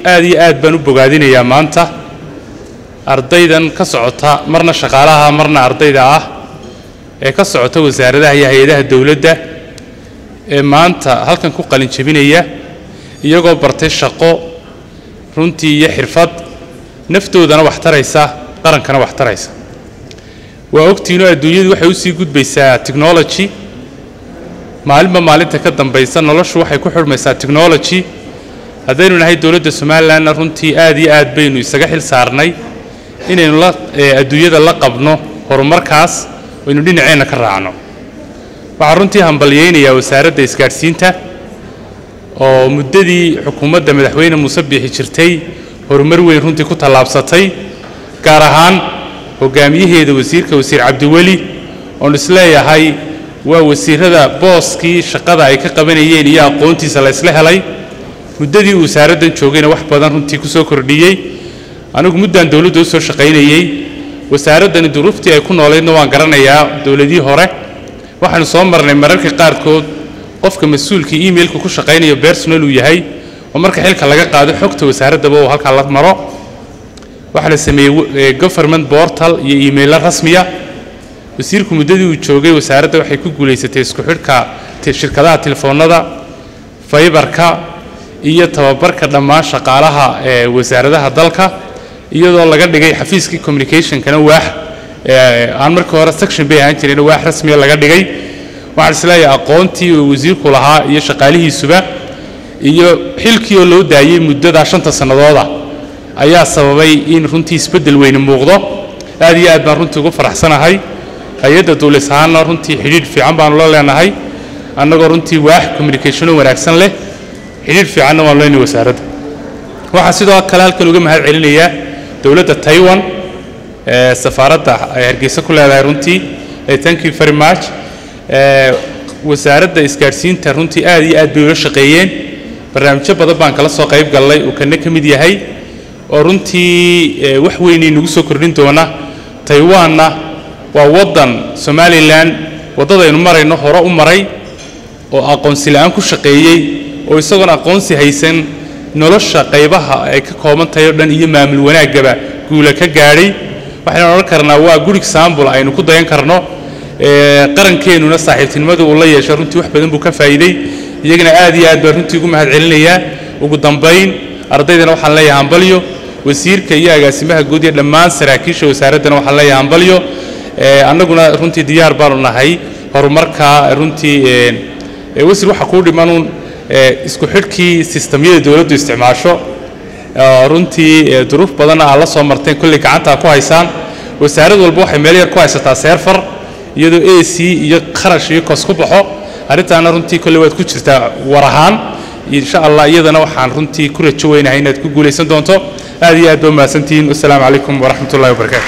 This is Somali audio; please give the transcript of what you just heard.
aad iyo aad baan u bogaadinayaa maanta ardaydan ka socota marna shaqaalaha marna ardayda ah ee ka socota wasaaradaha iyo hay-adaha dowladda ee maanta halkan ku qalin jebinaya iyagoo bartay shaqo runtii iyo xirfad naftoodana wax taraysa qarankana wax taraysa waa ogtiinoo adduunyadu waxay u sii gudbaysaa technology maalinba maalinta ka dambaysa noloshu waxay ku xidhmaysaa technology haddaynu nahay dowladda somalilanna runtii aad iyo aad baynu isaga xil saarnay inaynu la adduunyada la qabno horumarkaas aynu dhinaceenna ka raacno waxaan runtii hambalyaynayaa wasaaradda isgaadhsiinta oo muddadii xukuumadda madaxweyne muuse biixi jirtay horumar weyn runtii ku tallaabsatay gaar ahaan hogaamiyaheeda wasiirka wasiir cabdiweli oon isleeyahay waa wasiirada booskii shaqada ay ka qabanayeen iyo aqoontiisa la ysla helay muddadii uu wasaaraddan joogayna wax badan runtii ku soo kordhiyey anigu muddaan dowladda u soo shaqaynayey wasaaraddani duruuftii ay ku noolaydna waan garanayaa dowladii hore waxaanu soo marnay mararka qaarkood qofka mas-uulkii emailka ku shaqaynayo bersonal uu yahay oo marka xilka laga qaado xogta wasaaraddaba uu halkaa la maro waxaa la sameeyey government portal iyo iimaylo rasmiya wasiirku muddadii uu joogay wasaaradda waxay ku guulaysatay isku xidhka shirkadaha telefoonnada faybarka iyo tababarka dhammaan shaqaalaha ee wasaaradaha dalka iyadoo laga dhigay xafiiskii communicationkana waax aan markii hore section bay ahaan jireen waax rasmiya laga dhigay waxaan isleeyahay aqoontii uu wasiirku lahaa iyo shaqaalihiisuba iyo xilkii oo loo daayey muddadaa shanta sannadooda ayaa sababay in runtii isbeddel weyni muuqdo aad iyo aad baan runtii ugu faraxsanahay hay-adda duulis ahaanna runtii xidhiidh fiican baanu la leenahay annagoo runtii waax communicationo wanaagsan leh xidhiidh fiicanna waanu leenahay wasaaradda waxaan sidoo kale halkan uga mahad celinayaa dowladda taiwan ee safaaradda ay hargeysa ku leedahay runtii thank you very much wasaaradda isgaadhsiinta runtii aad iyo aad bay ula shaqeeyeen barnaamijyo badan baan kala soo qayb gallay uu kana ka mid yahay oo runtii wax weynay nagu soo kordhin doona taiwanna waa waddan somalilan waddadaynu marayno hore u maray oo aqoonsi la'aan ku shaqeeyey oo isagoon aqoonsi haysan nolosha qaybaha ay ka kooban tahay oo dhan iyo maamul wanaaggaba guula ka gaadhay waxaynu odhan karnaa waa good example aynu ku dayan karno qarankeenuna saaxiibtinimada uu la yeeshay runtii wax badan buu ka faa'iiday iyagana aad iyo aad baan runtii ugu mahad celinayaa ugu dambayn ardaydana waxaan leeyahay hambalyo wasiirka iyo agaasimaha guud iyo dhammaan saraakiisha wasaaraddana waxaan leeyahay hambalyo annaguna runtii diyaar baanu nahay horumarka runtii wasiir waxaa kuu dhimanuun isku xidhkii sistamyada dowladdu isticmaasho runtii duruuf badanna aad la soo marteen kolley gacantaa ku haysaan wasaarad walba waxay meel yar ku haysataa seerfar iyadoo a c iyo kharash iyo kos ku baxo arrintaana runtii kolley waad ku jirtaa war ahaan insha allah iyadana waxaan runtii ku rajo weynahay inaad ku guulaysan doonto aad iyo aad ba umahadsantihiin wasalaamu calaykum waraxmat ullahi wabarakatu